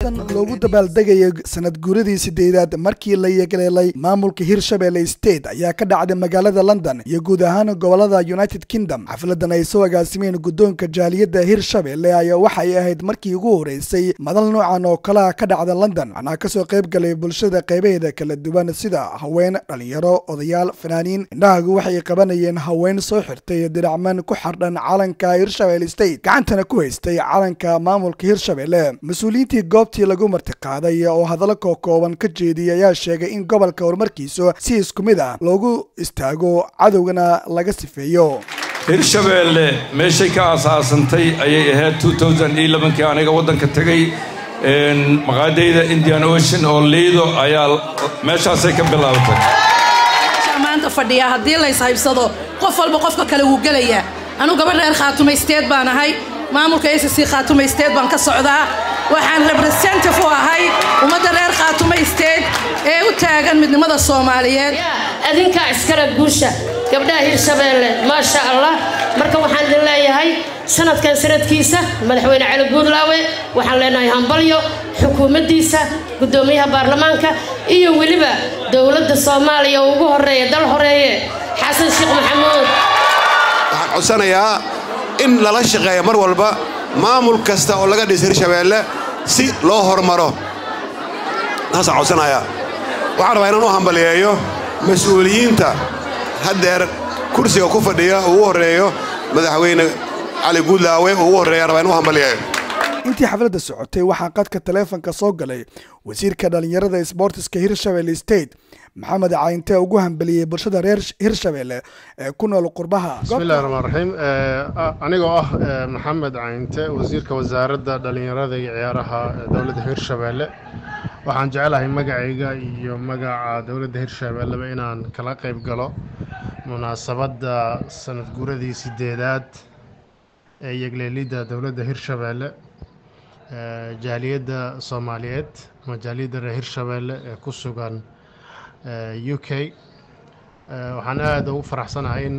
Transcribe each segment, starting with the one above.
munaasabatan loogu dabaaldegaya sanad guuradii sideedaad markii la yeegleelay maamulka hirshabelle state ayaa ka dhacday magaalada london iyo guud ahaan gobolada united kingdom xafladan ay soo agaasimeen guddoonka jaaliyadda hirshabelle ayaa waxay ahayd markii ugu horeysay madal noocan oo kalea ka dhacda london waxnaa kasoo qayb galay bulshada qaybaheeda kala duwan sida haween dhalinyaro odayaal fanaaniin indhahagu waxay qabanayeen haween soo xirtay diracman ku xardhan calanka hirshabelle state gacantana ku haystay calanka maamulka hirshabelle mas-uuliyiintii goobtii lagu martiqaaday oo hadallo kookooban ka jeediyay ayaa sheegay in gobolka horumarkiisu si isku mid ah loogu istaago cadowgana laga sifeeyo hirshabeelle meeshay ka aasaasantay ayay ahayd kii aniga waddanka tegay maqaadayda indian ocean oo liido ayaa meeshaasay ka bilaabatay maanta fadhiyaa haddii lays haybsado qof walba qofka kale wuu gelayaa anugu gabadh reer khaatumaysteed baan ahay maamulka acc khaatumaysteed baan ka socdaa waxaan representative u ahay ummadda reer khaatumaysteed ee u taagan midnimada soomaaliyeed adinkaa iskara guusha gabdhaha hirshabeelle maasha allah marka waxaan idin leeyahay sanadkan sanadkiisa madaxweyne cali guudlaawe waxaan leenahay hambalyo xukuumaddiisa guddoomiyaha baarlamaanka iyo weliba dowladda soomaaliya oo ugu horreeya dal horeeye xasan sheekh maxamuud waxaan codsanayaa in lala shaqeeya mar walba maamul kasta oo laga dhisa hirshabeelle si loo hormaro taasaan codsanayaa waxaan rabaa inaan u hambaliyeeyo mas-uuliyiinta haddeer kursiga ku fadhiya ugu horreeyo madaxweyne cali guudlaawe ugu horreeya rabaa in u hambaliyeeyo intii xafladda socotay waxaa qadka taleefonka soo galay wasiirka dhallinyarada sboortiska hirshabelle state maxamed cayntee ugu hambeliyey bulshada reer hirshabelle ee ku nool qurbaha bismillahi raxmaan raxiim anigoo ah maxamed cayinte wasiirka wasaaradda dhallinyarada iyo ciyaaraha dowladda hirshabelle waxaan jecelahay magacayga iyo magaca dowladda hirshabelleba inaan kala qayb galo munaasabadda sanad guuradii sideedaad ee yegleelidda dowladda hirshabelle jaaliyadda soomaaliyeed ama jaaliyadda reer hirshabelle ee ku sugan u k waxaan aada ugu faraxsanahay in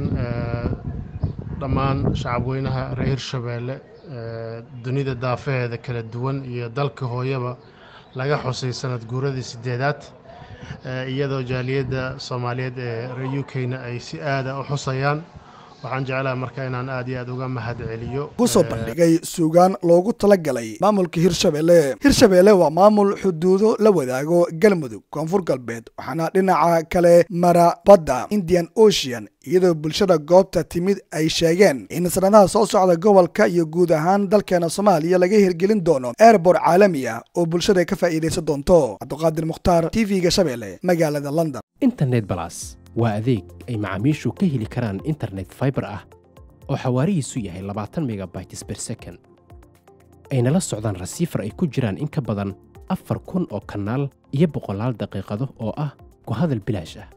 dhammaan shacabweynaha reer hirshabelle dunida daafaheeda kala duwan iyo dalka hooyaba laga xusay sanad guuradii sideedaad iyadoo jaaliyadda soomaaliyeed ee reer u k-na ay si aada u xusayaan waxaan jeclaha marka inaan aad iyo aad uga mahad celiyo kusoo bandhigay suugaan loogu talagalay maamulka hirshabelle hirshabelle waa maamul xuduudo la wadaago galmudug koonfur galbeed waxaana dhinaca kale mara badda indian ocean iyadoo bulshada goobta timid ay sheegeen in sanadaha soo socda gobolka iyo guud ahaan dalkeena soomaaliya laga hirgelin doono airbort caalami ah oo bulshada ka faa'iidaysan doonto cabduqaadir mukhtaar t v-ga shabeelle magaalada london internet balas waa adeeg ay macaamiishu ka heli karaan internet faibar ah oo xawaarihiisu yahay labaatan megabytes ber second ayna la socdaan rasiifar ay ku jiraan in ka badan afar kun oo kanaal iyo boqolaal daqiiqado oo ah ku hadal bilaash ah